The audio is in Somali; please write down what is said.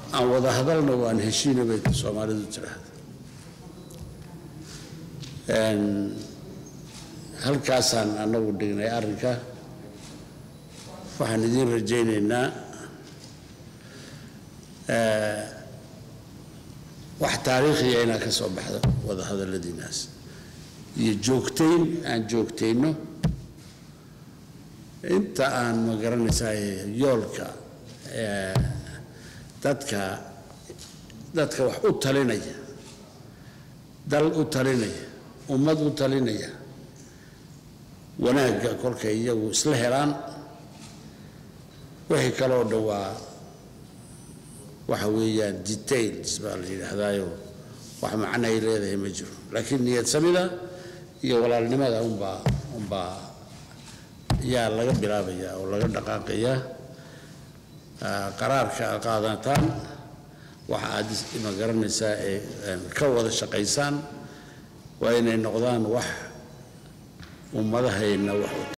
aan wada hadalna waan heshiina bay soomaalidu tidhaahda Een, halkaasaan anagu dhignay arrinka waxaan idiin rajaynaynaa eh, wax taariikhiya inaa ka soo baxdo wada hadalladiinaas iyo joogtayn aan joogtayno inta aan ma garanaysaa yoolka eh, dadka dadka wax u talinaya dal u talinaya ummad u talinaya wanaagga kolkay iyagu isla helaan wixii kaloo dhan waa waxa weeyaan details baa la yidhaahdaayo wax macno ay leedahay ma jiro laakiin niyad samida iyo walaalnimada unbaa unbaa yaa laga bilaabayaa oo laga dhaqaaqayaa Ah, qaraarka aad qaadataan waxa aad is- ma garanaysaa ee een, ka wada shaqaysaan waa inay noqdaan wax ummadahayna wax u